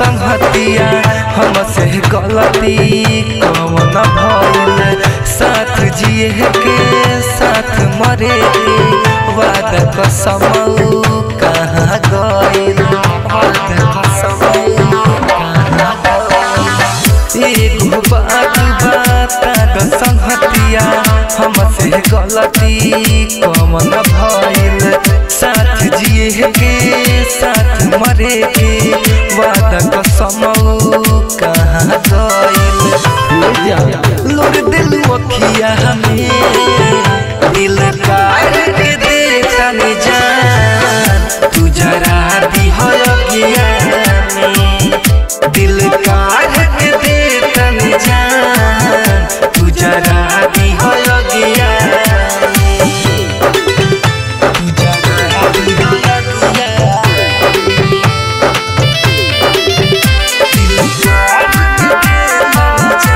संहतिया हमसे गलती कौन भइल साथ जिए के साथ मरे के वादा कसम कहाँ गइल वादा कसम कहाँ गइल एगो बात बता द संहतिया हमसे गलती कौन भइल साथ जिए के साथ मरे के वादा कसम कहाँ गइल लोर दिल अखिया हमें दिल काट के देखा नहीं जान तू जरा दी हो अखिया में दिल काट के देखा नहीं जान तू जरा दी हो अखिया में तू जरा दी हो अखिया दिल काट के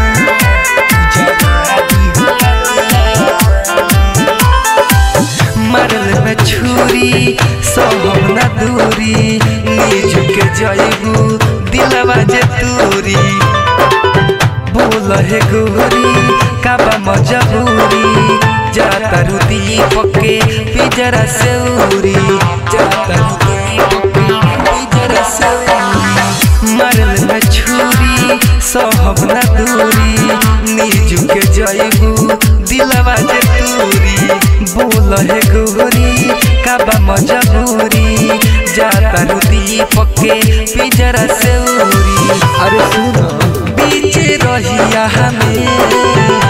मरल में छुरी सब न दूरी नीज के जयबू दिलवा जे तूरी बोल हे गोरी काबा मजबूरी जाता रू दीपक के पिजरा से उरी जाता रू दीपक के पिजरा से उरी मरल में छुरी सब न दूरी नीजू के जयबू दिलवा जे तूरी बोल हे गोरी काबा मजबूरी जाता रू दीपक के पिजरा से उरी अरे सुन बीच रहिया हमें